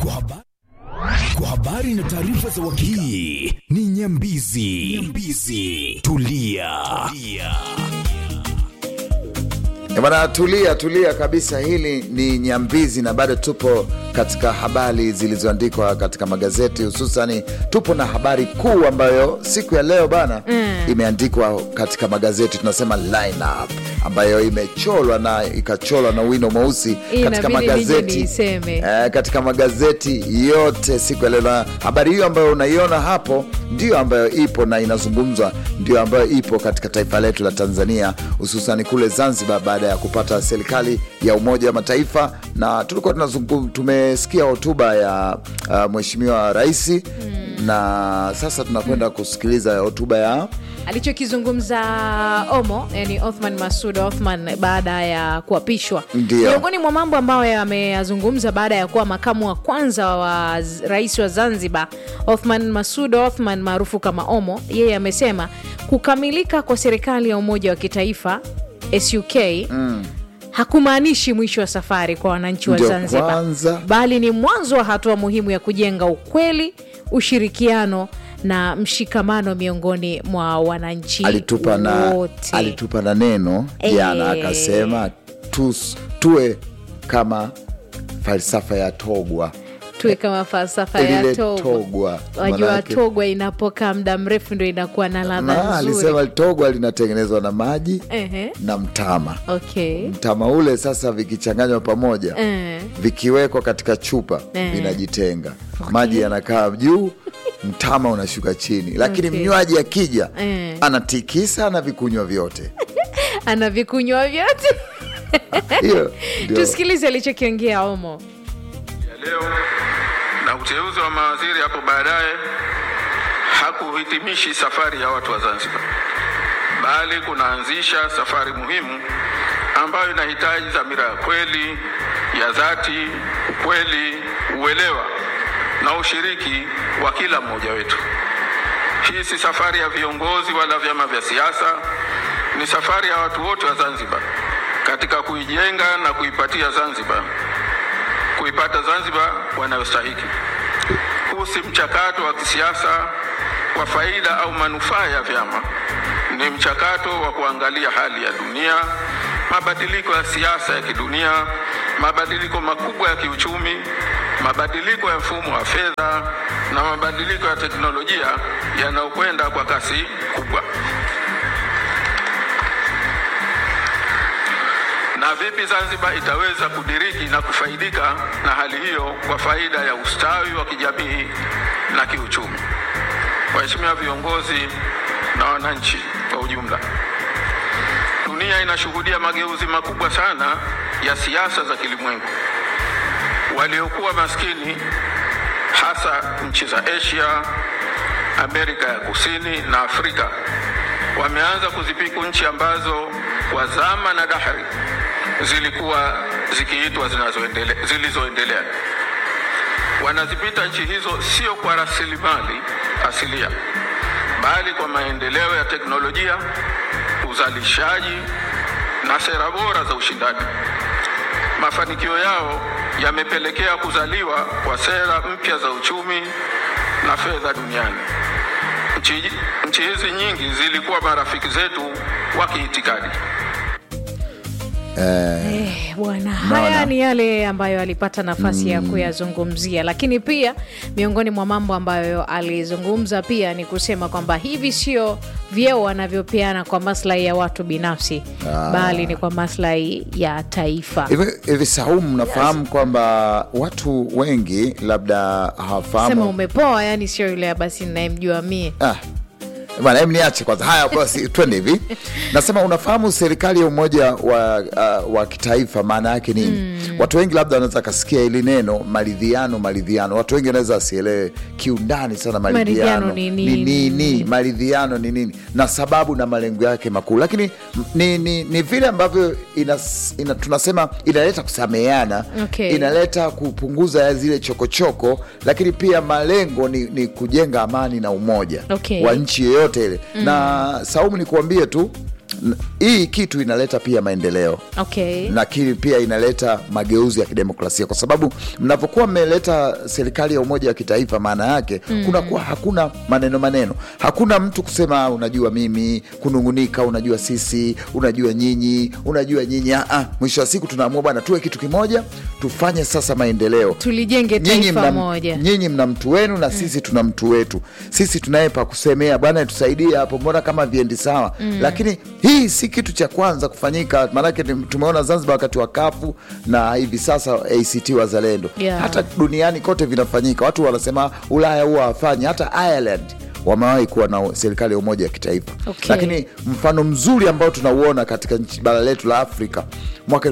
Kwa habari, kwa habari na taarifa za uhakika. Hii ni Nyambizi. Nyambizi. Tulia. Tulia. Eh, Bwana, tulia tulia kabisa. Hili ni Nyambizi na bado tupo katika habari zilizoandikwa katika magazeti, hususani tupo na habari kuu ambayo siku ya leo bana imeandikwa katika magazeti, tunasema lineup ambayo imecholwa na ikacholwa na wino mweusi katika Inabidi nije magazeti niiseme. eh, katika magazeti yote siku ya leo, na habari hiyo ambayo unaiona hapo ndio ambayo ipo na inazungumzwa, ndio ambayo ipo katika taifa letu la Tanzania, hususani kule Zanzibar, baada ya kupata serikali ya Umoja wa Mataifa, na tulikuwa tunazungum, tumesikia hotuba ya uh, Mheshimiwa Rais na sasa tunakwenda kusikiliza hotuba ya alichokizungumza Omo, yani Othman Masud Othman baada ya kuapishwa. Ndio. Miongoni mwa mambo ambayo yameyazungumza baada ya kuwa makamu wa kwanza wa z- rais wa Zanzibar, Othman Masud Othman maarufu kama Omo, yeye amesema kukamilika kwa serikali ya umoja wa kitaifa SUK hakumaanishi mwisho wa safari kwa wananchi wa Ndio Zanzibar, kwanza. bali ni mwanzo wa hatua muhimu ya kujenga ukweli, ushirikiano na mshikamano miongoni mwa wananchi alitupa na, wote. alitupa na neno jana Eh. akasema tus, tuwe kama falsafa ya Togwa tuwe kama falsafa ya lile Togwa. Togwa Wajua manake- Togwa inapokaa muda mrefu ndo inakuwa na ladha na nzuri. alisema Togwa linatengenezwa na maji Ehe. na mtama. Okay. Mtama ule sasa vikichanganywa pamoja Eh. vikiwekwa katika chupa Eh. vinajitenga, maji yanakaa juu, mtama unashuka chini, lakini Okay. mnywaji akija Eh. anatikisa na vikunywa vyote. Anavikunywa vyote. Hiyo ndio Tusikilize alichokiongea Omo. ya leo na uteuzi wa mawaziri hapo baadaye hakuhitimishi safari ya watu wa Zanzibar, bali kunaanzisha safari muhimu ambayo inahitaji dhamira ya kweli, ya dhati, ukweli, uelewa na ushiriki wa kila mmoja wetu. Hii si safari ya viongozi wala vyama vya siasa, ni safari ya watu wote wa Zanzibar katika kuijenga na kuipatia Zanzibar kuipata Zanzibar wanayostahiki. Huu si mchakato wa kisiasa kwa faida au manufaa ya vyama, ni mchakato wa kuangalia hali ya dunia, mabadiliko ya siasa ya kidunia, mabadiliko makubwa ya kiuchumi, mabadiliko ya mfumo wa fedha na mabadiliko ya teknolojia yanayokwenda kwa kasi kubwa. na vipi Zanzibar itaweza kudiriki na kufaidika na hali hiyo kwa faida ya ustawi wa kijamii na kiuchumi. Waheshimiwa viongozi na wananchi kwa ujumla, dunia inashuhudia mageuzi makubwa sana ya siasa za kilimwengu. Waliokuwa maskini hasa nchi za Asia, Amerika ya Kusini na Afrika wameanza kuzipiku nchi ambazo kwa zama na dahari zilikuwa zikiitwa zinazoendele- zilizoendelea. Wanazipita nchi hizo sio kwa rasilimali asilia, bali kwa maendeleo ya teknolojia, uzalishaji na sera bora za ushindani. Mafanikio yao yamepelekea kuzaliwa kwa sera mpya za uchumi na fedha duniani. Nchi, nchi hizi nyingi zilikuwa marafiki zetu wa kiitikadi. Eh, bwana, haya ni yale ambayo alipata nafasi ya kuyazungumzia, lakini pia miongoni mwa mambo ambayo alizungumza pia ni kusema kwamba hivi sio vyeo wanavyopeana kwa maslahi ya watu binafsi, bali ni kwa maslahi ya taifa. hivi hivi. Saumu, mnafahamu kwamba watu wengi labda Sema hawafahamu umepoa, yani sio yule basi ninayemjua mie. Ah, bwana, hem niache kwanza. Haya, basi twende hivi. Nasema unafahamu serikali ya umoja wa, uh, wa kitaifa maana yake nini? Watu wengi labda wanaweza kasikia hili neno maridhiano, maridhiano. Watu wengi wanaweza wasielewe kiundani sana maridhiano Maridhiano ni ni nini? nini, maridhiano ni nini na sababu na malengo yake makuu, lakini m- ni, ni, ni vile ambavyo ina, ina, tunasema inaleta kusameheana Okay. inaleta kupunguza ya zile chokochoko lakini pia malengo ni, ni kujenga amani na umoja Okay. wa nchi yeyote ile na Saumu, ni kuambie tu N- hii kitu inaleta pia maendeleo okay. lakini pia inaleta mageuzi ya kidemokrasia kwa sababu mnapokuwa mmeleta serikali ya umoja wa kitaifa maana yake mm. kunakuwa hakuna maneno maneno hakuna mtu kusema "Ah, unajua mimi kunungunika unajua sisi unajua nyinyi unajua nyinyi Ah, ah, mwisho wa siku tunaamua bwana tuwe kitu kimoja tufanye sasa maendeleo tulijenge nyinyi taifa mna, moja nyinyi mna mtu wenu na sisi tuna mtu wetu sisi tunaye pa kusemea bwana tusaidie hapo mbona kama viendi sawa mm. lakini hii si kitu cha kwanza kufanyika maanake ni- tumeona zanzibar wakati wa kafu na hivi sasa act wazalendo Yeah. hata duniani kote vinafanyika watu wanasema ulaya huwa hawafanyi hata ireland wamewahi kuwa na serikali ya umoja wa kitaifa Okay. lakini mfano mzuri ambao tunauona katika nchi bara letu la afrika mwaka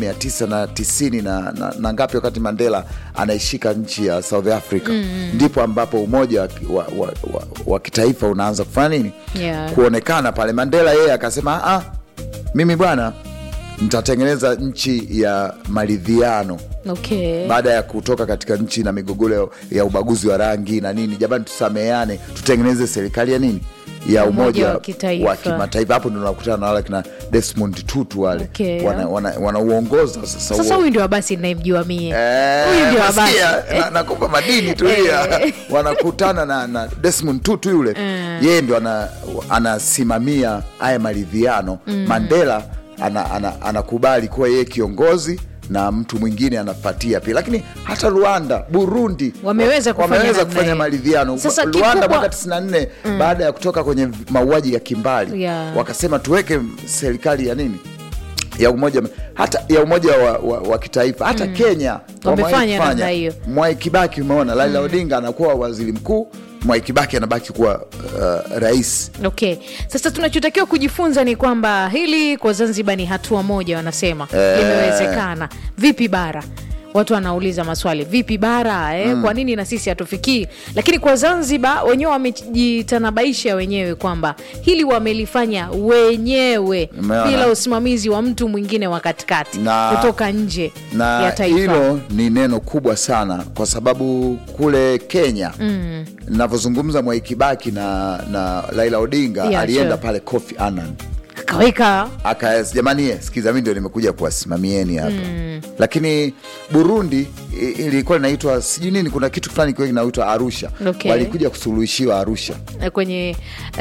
1990 na, na, na ngapi wakati mandela anaishika nchi ya south africa mm. ndipo ambapo umoja wa, wa, wa, wa, wa kitaifa unaanza kufanya nini Yeah. kuonekana pale mandela yeye akasema ah, mimi bwana nitatengeneza nchi ya maridhiano okay. baada ya kutoka katika nchi na migogoro ya ubaguzi wa rangi na nini jamani tusameane tutengeneze serikali ya nini ya Umoja umoja wa kitaifa. wa kimataifa hapo ndo nakutana na wale kina desmond tutu wale Okay. wanauongoza wana, wanauongoza sasa sasa huo- huyu ndio abasi nayemjua mie Eh, huyu ndio abasi nasikia, na- nakupa madini tulia Eh. wanakutana na, na desmond tutu yule yeye ndo ana- anasimamia haya maridhiano mandela ana- ana- anakubali kuwa yeye kiongozi na mtu mwingine anafatia pia lakini hata rwanda burundi Wameweza wa- kufanya wameweza namna kufanya hiyo. maridhiano Sasa rwanda kikubwa- mwaka 94 baada ya kutoka kwenye mauaji ya kimbali Yeah. wakasema tuweke serikali ya nini ya umoja hata ya umoja wa, wa, wa kitaifa hata kenya Wamefanya wamewahi kufanya. namna hiyo. Mwai Kibaki umeona Raila Odinga anakuwa waziri mkuu Mwai Kibaki anabaki kuwa uh, rais okay sasa tunachotakiwa kujifunza ni kwamba hili kwa zanzibar ni hatua moja wanasema Eh. limewezekana vipi bara watu wanauliza maswali vipi bara eh? kwa nini na sisi hatufikii lakini kwa zanzibar wenyewe wamejitanabaisha wenyewe kwamba hili wamelifanya wenyewe Umeona? bila usimamizi wa mtu mwingine wa katikati Na- kutoka nje na ya taifa hilo ni neno kubwa sana kwa sababu kule Kenya mm. navyozungumza Mwai Kibaki na, na Raila Odinga Yeah, alienda sure. pale Kofi Annan akaweka aka jamani eh, sikiza mi ndio nimekuja kuwasimamieni hapa mm. lakini burundi i- ilikuwa inaitwa sijui nini kuna kitu fulani kiwa kinaitwa arusha Okay. walikuja kusuluhishiwa arusha eh, kwenye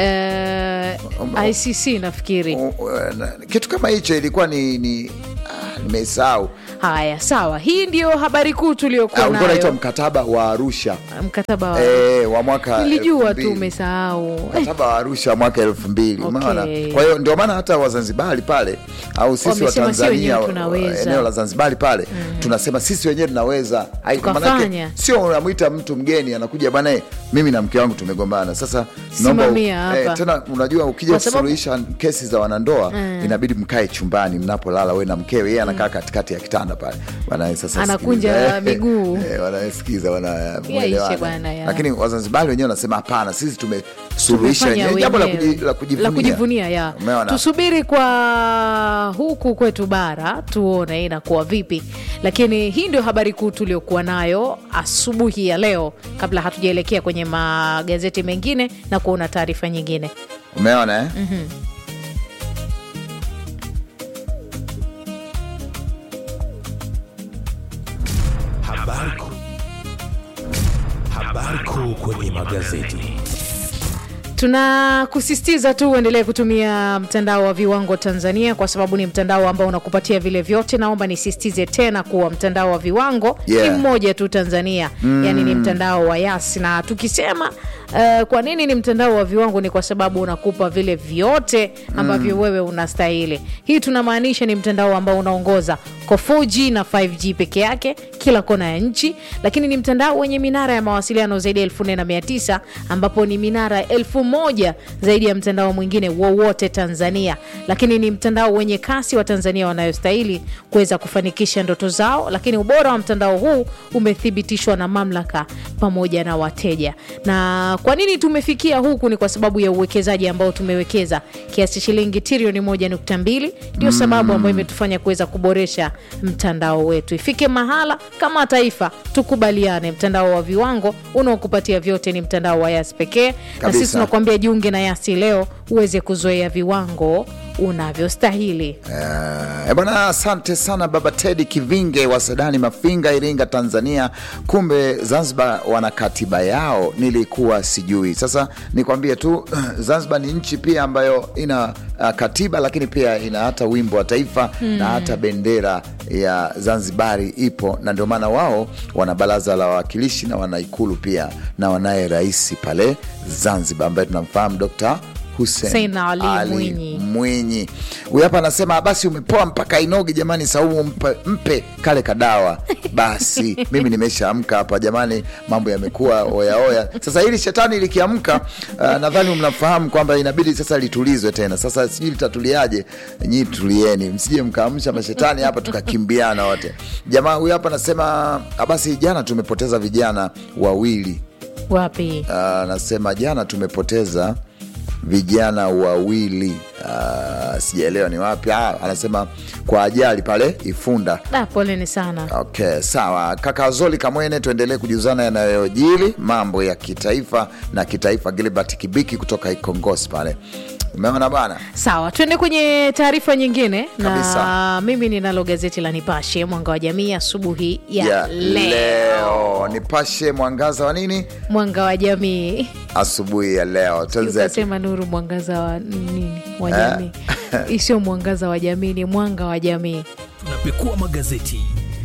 eh, icc nafikiri O- o- na- kitu kama hicho ilikuwa ni, ni ah, nimesahau haya sawa hii ndio habari kuu tuliokuwa Ah, ulikuwa unaitwa nayo mkataba wa arusha mkataba wa e, wa mwaka nilijua elfu tu mbili. umesahau Eh, mkataba wa arusha wa mwaka elfu mbili Okay. umeona kwa hiyo ndio maana hata wazanzibari pale au sisi wa Wamesema si tanzania wenyewe tunaweza. eneo la zanzibari pale tunasema sisi wenyewe tunaweza Ai, Tukafanya. manake sio unamwita mtu mgeni anakuja bana eh, mimi na mke wangu tumegombana sasa naomba u- Simamia hapa. tena unajua ukija Kwa sababu- kusuluhisha kesi za wanandoa inabidi mkae chumbani mnapolala we na mkewe yeye anakaa katikati ya kitanda pale bana eh, sasa Anakunja sikiliza. miguu. Eh, wanasikiza Yaishe wanaelewana bwana, ya. lakini wazanzibari wenyewe wanasema hapana sisi tumesuluhisha tumefanya wenyewe jambo la wenyewe. kuji- la kujivunia, la kujivunia ya Umeona? tusubiri kwa huku kwetu bara tuone inakuwa vipi lakini hii ndio habari kuu tuliokuwa nayo asubuhi ya leo kabla hatujaelekea kwenye magazeti mengine na kuona taarifa nyingine umeona eh? Habari kuu. Habari kuu kwenye magazeti. tunakusisitiza tu uendelee kutumia mtandao wa viwango tanzania kwa sababu ni mtandao ambao unakupatia vile vyote naomba nisisitize tena kuwa mtandao wa viwango Yeah. ni mmoja tu tanzania mm. yani ni mtandao wa yas na tukisema uh, kwa nini ni mtandao wa viwango ni kwa sababu unakupa vile vyote ambavyo mm. wewe unastahili hii tunamaanisha ni mtandao ambao unaongoza kwa 4g na 5g peke yake kila kona ya nchi lakini ni mtandao wenye minara ya mawasiliano zaidi ya 4900 ambapo ni minara elfu moja zaidi ya mtandao mwingine wowote tanzania lakini ni mtandao wenye kasi wa tanzania wanayostahili kuweza kufanikisha ndoto zao lakini ubora wa mtandao huu umethibitishwa na mamlaka pamoja na wateja na kwa nini tumefikia huku ni kwa sababu ya uwekezaji ambao tumewekeza kiasi shilingi trilioni 1.2 ndio sababu ambayo imetufanya kuweza kuboresha mtandao wetu ifike mahala kama taifa tukubaliane mtandao wa viwango unaokupatia vyote ni mtandao wa yas pekee na Kabisa. sisi tunakuambia jiunge na yasi leo uweze kuzoea viwango unavyostahili Eh, bwana, asante sana baba Tedi Kivinge wa Sadani Mafinga, Iringa, Tanzania. Kumbe Zanzibar wana katiba yao, nilikuwa sijui. Sasa nikwambie tu Zanzibar ni nchi pia ambayo ina uh, katiba, lakini pia ina hata wimbo wa taifa na hata bendera ya Zanzibari ipo, na ndio maana wao wana baraza la wawakilishi na wana ikulu pia, na wanaye rais pale Zanzibar ambaye tunamfahamu Dr. Hussein Hussein Ali Mwinyi. Mwinyi. Huyu hapa anasema basi umepoa mpaka inogi jamani, Saumu mpe, mpe kale kadawa basi. Mimi nimeshaamka hapa jamani, mambo yamekuwa oyaoya. Sasa hili shetani likiamka, uh, nadhani mnafahamu kwamba inabidi sasa litulizwe tena. Sasa sijui litatuliaje, nyii tulieni, msije mkaamsha mashetani hapa tukakimbiana wote. Jamaa huyu hapa anasema "Ah, basi jana tumepoteza vijana wawili wapi Ah, anasema jana tumepoteza vijana wawili Ah, sijaelewa ni wapi Ah, anasema kwa ajali pale Ifunda. da poleni sana Okay, sawa kaka Zoli Kamwene, tuendelee kujuzana yanayojiri mambo ya kitaifa na kitaifa. Gilbert Kibiki kutoka Ikongosi pale, umeona bana. sawa tuende kwenye taarifa nyingine na Kabisa. mimi ninalo gazeti la nipashe mwanga wa jamii asubuhi ya, Ya leo. leo nipashe mwangaza wa nini mwanga wa jamii asubuhi ya leo Tanzania. ukasema nuru mwangaza wa nini wa jamii isio mwangaza wa jamii ni mwanga wa jamii tunapekua magazeti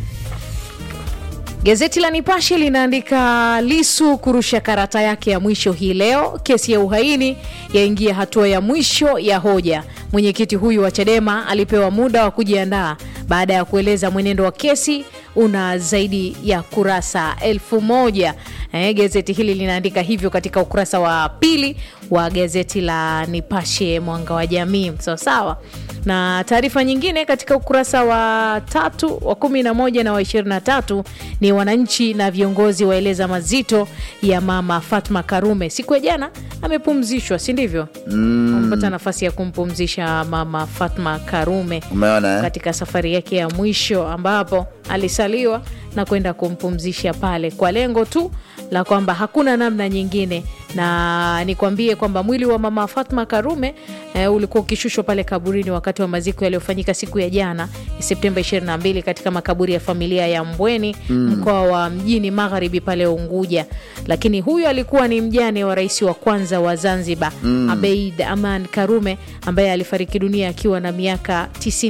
Gazeti la Nipashe linaandika Lisu kurusha karata yake ya mwisho hii leo. Kesi ya uhaini yaingia hatua ya mwisho ya hoja. Mwenyekiti huyu wa Chadema alipewa muda wa kujiandaa baada ya kueleza mwenendo wa kesi una zaidi ya kurasa elfu moja. Eh, gazeti hili linaandika hivyo katika ukurasa wa pili wa gazeti la Nipashe mwanga wa jamii. Sawa sawa na taarifa nyingine katika ukurasa wa tatu wa kumi na moja na wa ishirini na tatu ni wananchi na viongozi waeleza mazito ya mama Fatma Karume. Siku ya jana amepumzishwa, si ndivyo? Amepata nafasi ya kumpumzisha mama Fatma Karume Umeona eh? katika safari yake ya mwisho ambapo alisaliwa na kwenda kumpumzisha pale kwa lengo tu la kwamba hakuna namna nyingine, na nikwambie kwamba mwili wa mama Fatma Karume eh, ulikuwa ukishushwa pale kaburini wakati wa maziko yaliyofanyika siku ya jana Septemba 22 katika makaburi ya familia ya Mbweni mkoa wa mjini Magharibi pale Unguja. Lakini huyu alikuwa ni mjane wa rais wa kwanza wa Zanzibar Abeid Aman Karume ambaye alifariki dunia akiwa na miaka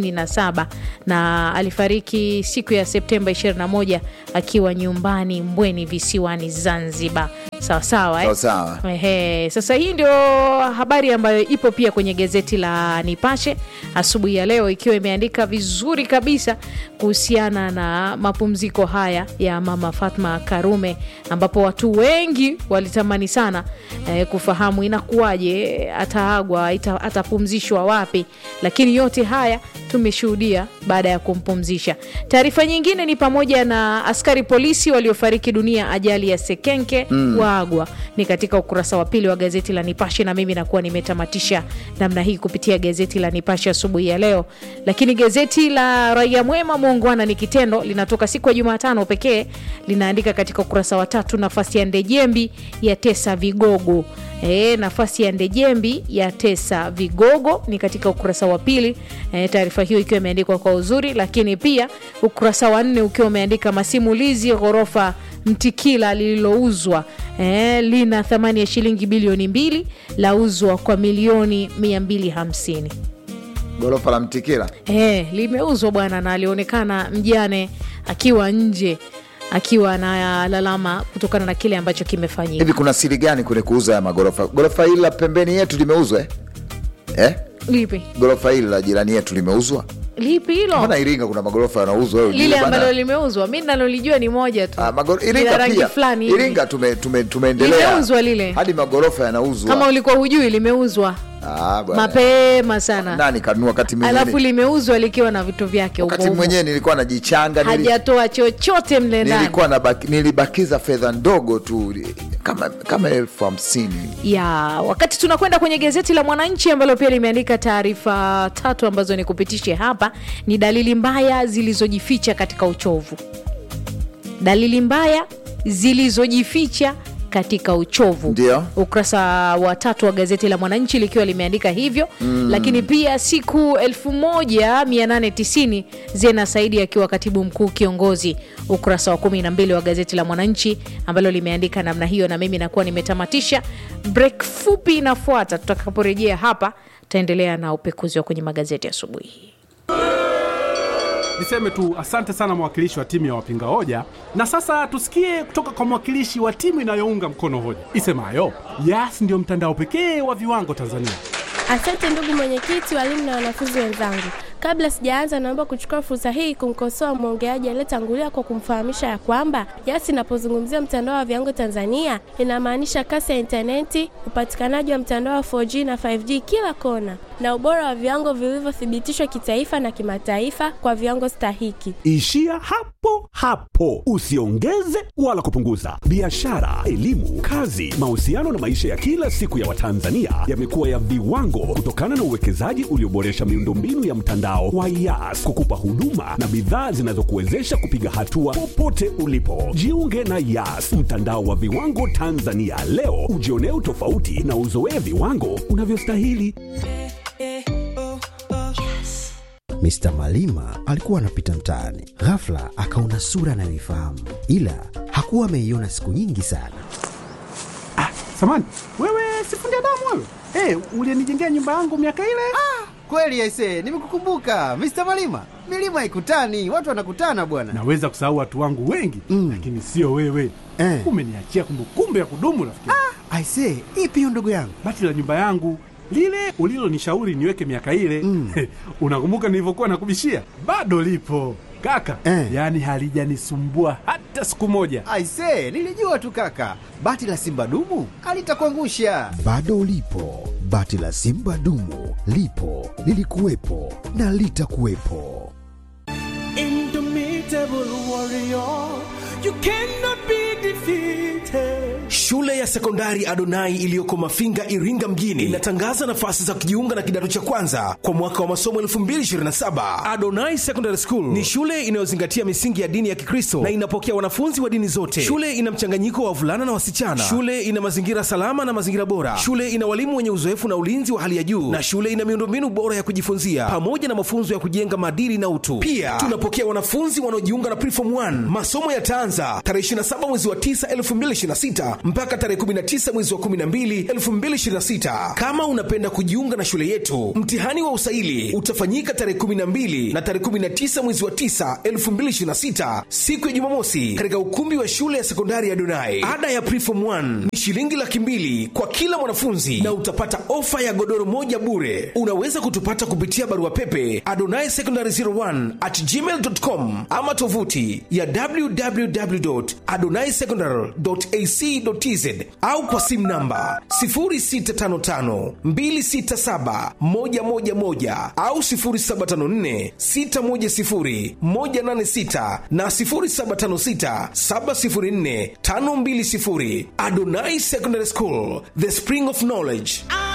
97 na alifariki siku ya Septemba 21 akiwa nyumbani Mbweni visiwani Zanzibar. Sawa sawa, eh? Sawa sawa. Ehe, sasa hii ndio habari ambayo ipo pia kwenye gazeti la Nipashe asubuhi ya leo, ikiwa imeandika vizuri kabisa kuhusiana na mapumziko haya ya mama Fatma Karume, ambapo watu wengi walitamani sana eh, kufahamu inakuwaje, ataagwa, ita- atapumzishwa wapi, lakini yote haya tumeshuhudia baada ya kumpumzisha. Taarifa nyingine ni pamoja na askari polisi waliofariki dunia ajali ya Sekenke waagwa, ni katika ukurasa wa pili wa gazeti la Nipashe, na mimi nakuwa nimetamatisha namna hii kupitia gazeti la Nipashe asubuhi ya leo. Lakini gazeti la Raia Mwema, muungwana ni kitendo, linatoka siku ya Jumatano pekee, linaandika katika ukurasa wa tatu, nafasi ya Ndejembi ya tesa vigogo E, nafasi ya Ndejembi ya tesa vigogo ni katika ukurasa wa pili. E, taarifa hiyo ikiwa imeandikwa kwa uzuri, lakini pia ukurasa wa nne ukiwa umeandika masimulizi ghorofa Mtikila lililouzwa e, lina thamani ya shilingi bilioni mbili lauzwa kwa milioni 250. Gorofa la Mtikila E, limeuzwa bwana, na alionekana mjane akiwa nje akiwa analalama kutokana na kile ambacho kimefanyika. hivi, kuna siri gani kwenye kuuza ya magorofa? Gorofa hili la pembeni yetu limeuzwa eh? Eh? Lipi Gorofa hili la jirani yetu limeuzwa? lipi hilo? Mbona Iringa kuna magorofa yanauzwa? wewe lile ujue bana? ambalo limeuzwa mi nalolijua ni moja tu Ah, magoro- Lina Iringa rangi pia. fulani hivi. Iringa tume, tume, tumeendelea Limeuzwa lile. hadi magorofa yanauzwa. kama ulikuwa hujui limeuzwa Ah, bwana. mapema sana Nani kanunua wakati alafu mwingine? limeuzwa likiwa na vitu vyake Wakati huko huko. mwenyewe nilikuwa najichanga, nili- hajatoa chochote mle ndani nilikuwa nabaki, nilibakiza fedha ndogo tu kama kama elfu hamsini ya wakati tunakwenda kwenye gazeti la Mwananchi ambalo pia limeandika taarifa tatu ambazo ni kupitishe hapa, ni dalili mbaya zilizojificha katika uchovu. Dalili mbaya zilizojificha katika uchovu Ndio. ukurasa wa tatu wa gazeti la mwananchi likiwa limeandika hivyo mm. lakini pia siku 1890 zena saidi akiwa katibu mkuu kiongozi ukurasa wa 12 wa gazeti la mwananchi ambalo limeandika namna hiyo na mimi nakuwa nimetamatisha break fupi inafuata tutakaporejea hapa tutaendelea na upekuzi wa kwenye magazeti asubuhi hii Niseme tu asante sana mwakilishi wa timu ya wapinga hoja, na sasa tusikie kutoka kwa mwakilishi wa timu inayounga mkono hoja isemayo Yas ndio mtandao pekee wa viwango Tanzania. Asante ndugu mwenyekiti, walimu na wanafunzi wenzangu. Kabla sijaanza, naomba kuchukua fursa hii kumkosoa mwongeaji aliyetangulia kwa kumfahamisha ya kwamba Yas inapozungumzia mtandao wa viwango Tanzania inamaanisha kasi ya intaneti, upatikanaji wa mtandao wa 4G na 5G kila kona, na ubora wa viwango vilivyothibitishwa kitaifa na kimataifa kwa viwango stahiki. Ishia hapo hapo, usiongeze wala kupunguza. Biashara, elimu, kazi, mahusiano na maisha ya kila siku ya Watanzania yamekuwa ya viwango kutokana na uwekezaji ulioboresha miundombinu ya mtandao wa Yas kukupa huduma na bidhaa zinazokuwezesha kupiga hatua popote ulipo. Jiunge na Yas, mtandao wa viwango Tanzania leo, ujionee utofauti na uzoee viwango unavyostahili. Mr. Malima alikuwa anapita mtaani, ghafla akaona sura anayoifahamu, ila hakuwa ameiona siku nyingi sana. Samani wewe, sifundi damu wewe, hey, ulienijengea nyumba yangu miaka ile. Kweli aise, nimekukumbuka Mr. Malima. Milima haikutani, watu wanakutana bwana. Naweza kusahau watu wangu wengi Mm. lakini sio wewe Eh. umeniachia kumbukumbu ya kudumu rafiki. Aise, ipi hiyo ndugu yangu? Bati la nyumba yangu lile ulilonishauri niweke miaka ile Mm. unakumbuka nilivyokuwa nakubishia? Bado lipo kaka Eh. yaani halijanisumbua hata siku moja. Aise, nilijua tu kaka, bati la simba dumu alitakuangusha. Bado ulipo, bati la simba dumu lipo, lilikuwepo na litakuwepo. Shule ya sekondari Adonai iliyoko Mafinga, Iringa mjini inatangaza nafasi za kujiunga na kidato cha kwanza kwa mwaka wa masomo 2027. Adonai Secondary School ni shule inayozingatia misingi ya dini ya Kikristo na inapokea wanafunzi wa dini zote. Shule ina mchanganyiko wa wavulana na wasichana. Shule ina mazingira salama na mazingira bora. Shule ina walimu wenye uzoefu na ulinzi wa hali ya juu, na shule ina miundombinu bora ya kujifunzia pamoja na mafunzo ya kujenga maadili na utu. Pia tunapokea wanafunzi wanaojiunga na Preform 1. Masomo yataanza tarehe 27 mwezi wa 9 2026 mpaka tarehe 19 mwezi wa 12 2026. Kama unapenda kujiunga na shule yetu, mtihani wa usaili utafanyika tarehe 12 na tarehe 19 mwezi wa 9 2026, siku ya Jumamosi, katika ukumbi wa shule ya sekondari ya Donai. Ada ya Preform 1 ni shilingi laki mbili kwa kila mwanafunzi na utapata ofa ya godoro moja bure. Unaweza kutupata kupitia barua pepe adonai secondary 01 at gmail.com ama tovuti ya www.adonaisecondary.ac.tz au kwa simu namba 0655267111 au 0754610186 na 0756704520. Adonai Secondary School, the spring of knowledge.